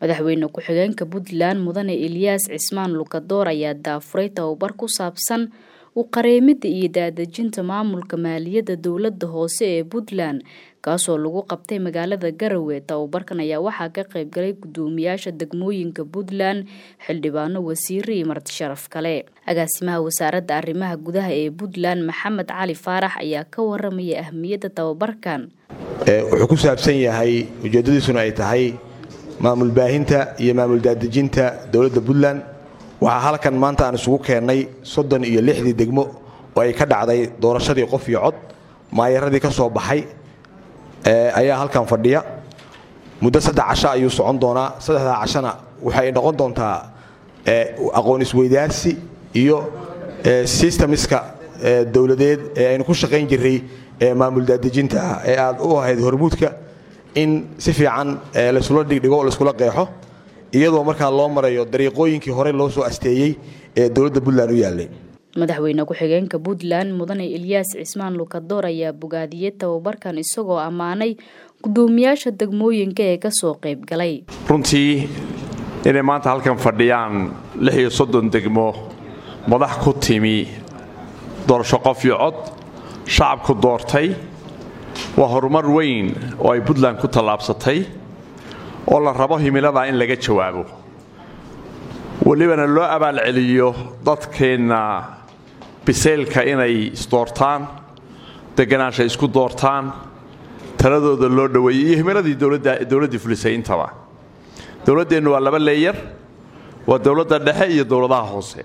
madaxweyne ku-xigeenka puntland mudane eliyaas cismaan lukadoor ayaa daafuray tababar ku saabsan u qareemida iyo daadejinta maamulka maaliyadda dowladda hoose ee puntland kaasoo lagu qabtay magaalada garowe tababarkan ayaa waxaa ka qaybgalay gudoomiyaasha degmooyinka puntland xildhibaano wasiire iyo marti sharaf kale agaasimaha wasaaradda arrimaha gudaha ee puntland maxamed cali faarax ayaa ka waramaya ahmiyadda tababarkan wuxuu ku saabsan yahay ujeeddadiisuna ay tahay maamul baahinta iyo maamul daadejinta dowladda puntland waxaa halkan maanta aan isugu keennay soddon iyo lixdii degmo oo ay ka dhacday doorashadii qof iyo cod maayaradii ka soo baxay ayaa halkan fadhiya muddo saddex casho ayuu socon doonaa saddexdaa cashona waxay noqon doontaa aqoon isweydaarsi iyo sistemiska dowladeed ee aynu ku shaqayn jirray ee maamul daadejinta ah ee aad u ahayd hormuudka in si fiican laysula dhigdhigo laiskula qeexo iyadoo markaa loo marayo dariiqooyinkii horey loo soo asteeyey ee dowladda puntland u yaallay madaxweyne ku-xigeenka puntland mudane eliyaas cismaan lukadoor ayaa bogaadiyey tababarkan isagoo ammaanay gudoomiyaasha degmooyinka ee kasoo qayb galay runtii inay maanta halkan fadhiyaan lix iyo soddon degmo madax ku timi doorasho qof iyo cod shacabku doortay waa horumar weyn oo ay puntland ku tallaabsatay oo la rabo himilada in laga jawaabo welibana loo abaalceliyo dadkeenna bisaylka inay isdoortaan deganaansha isku doortaan taladooda loo dhoweeyey iyo himiladii dowladdii fulisay intaba dowladdeennu waa laba leeyar waa dowladda dhexe iyo dowladaha hoose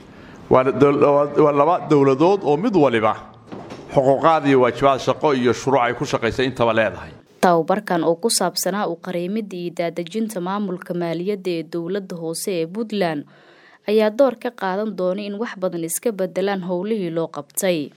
waa laba dowladood oo mid waliba xuquuqaad iyo waajibaad shaqo iyo shuruuc ay ku shaqaysay intaba leedahay tababarkan oo ku saabsanaa u qareemida iyo daadejinta maamulka maaliyadda ee dowladda hoose ee puntland ayaa door ka qaadan doona in wax badan iska bedelaan howlihii loo qabtay